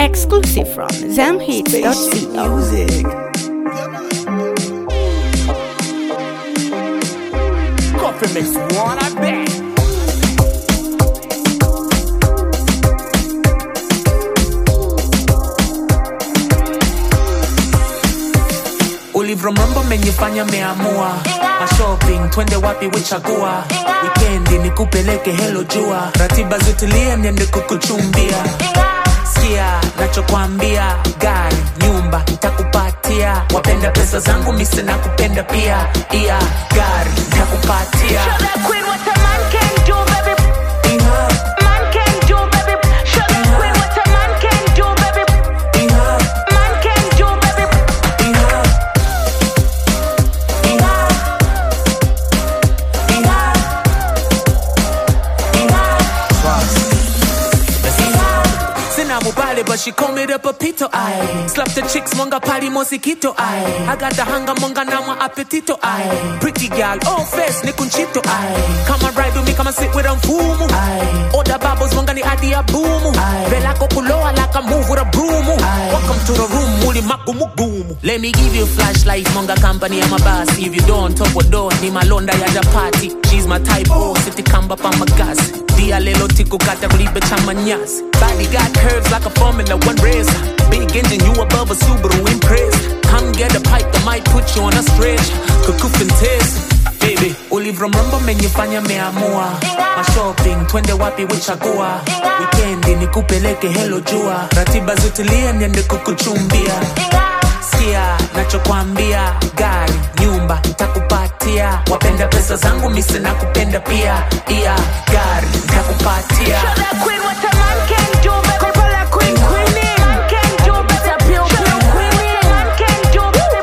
Exclusive from zamhits.co. Music. Coffee makes one, I bet. ulivromrombo menifanya meamua mashopping twende wapi wichagua wikendi nikupeleke helo jua ratiba zitulie niende kukuchumbia sikia nachokwambia gari nyumba ntakupatia wapenda pesa zangu mise na kupenda pia iya gari ntakupatia Show that queen what a man can do, baby. Iha, Man can do, baby. Show that queen what a man can do, baby. iha, Man can do, baby. iha. Iha. Iha. Iha. Sina mubale, but she call me the papito ay. Slap the chicks, monga party mosquito ay. I got the hunger, monga nama appetito ay. Pretty girl, oh face, ni kunchito ay. Come and ride with me, come and sit with them fumu ay. Order babos, monga ni adi a boomu ay. Vela kukuloa like I move with a broom ay. Welcome to the room, muli magumu gumu. Let me give you a flashlight, monga company, I'm a boss. If you don't, top or door, ni malonda ya ja party. She's my type, oh, city kamba pa magasi. Dia lelo tiku kata kulibe chama nyasi. Body got curves like a Formula One race. Big engine, you above a Subaru Impress. Come get a pipe that might put you on a stretch. Kukufin test. Baby, ulivromrombo menifanya meamua mashopping twende wapi wichagua wikendi nikupeleke helo jua ratiba zitulie niende kukuchumbia sikia nachokwambia gari nyumba ntakupatia wapenda pesa zangu mise na kupenda pia iya gari ntakupatia Show that queen what a man can do, baby. Call that queen, queenie. Man can do, baby. Show that queen, man can do, baby.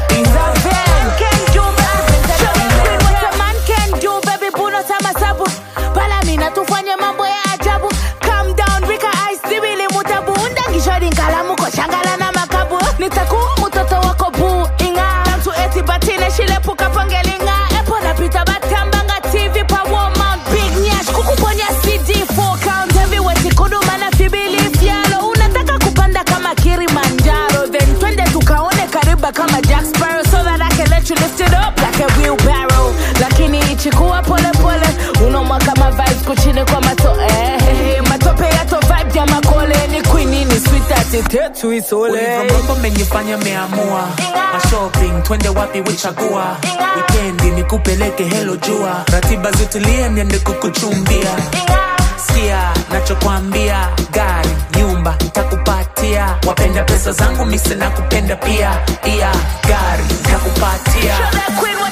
Man can do, baby. Show that queen what a man can do, baby. Puno sama sabu. Pala mina tufanye mambo ya ajabu. Calm down, Rika Ice, zibili mutabu. Undangishori nkalamu ko shangala na makabu. Nitakuwa mtoto wako buu inga. Tamtu eti batine shilepuka pangelinga. Epo napita batambanga TV pa Walmart. Big Nyash kukuponya CD 4 count heavyweight kuduma na fibili fyalo. Unataka kupanda kama Kilimanjaro. Then twende tukaone kariba kama Jack Sparrow. So that I can let you lift it up like a wheelbarrow. Lakini ichikuwa pole pole. Unomwa kama vibes kuchini kwa mato eh. Matope yato vibe ya makole. Ni queen ni sweet ati tetu isole. ulivromrombo menifanya meamua mashopping twende wapi wichagua wikendi nikupeleke helo jua ratiba zitulie niende kukuchumbia sikia nachokwambia gari nyumba ntakupatia wapenda pesa zangu mise na kupenda pia iya gari ntakupatia Show that queen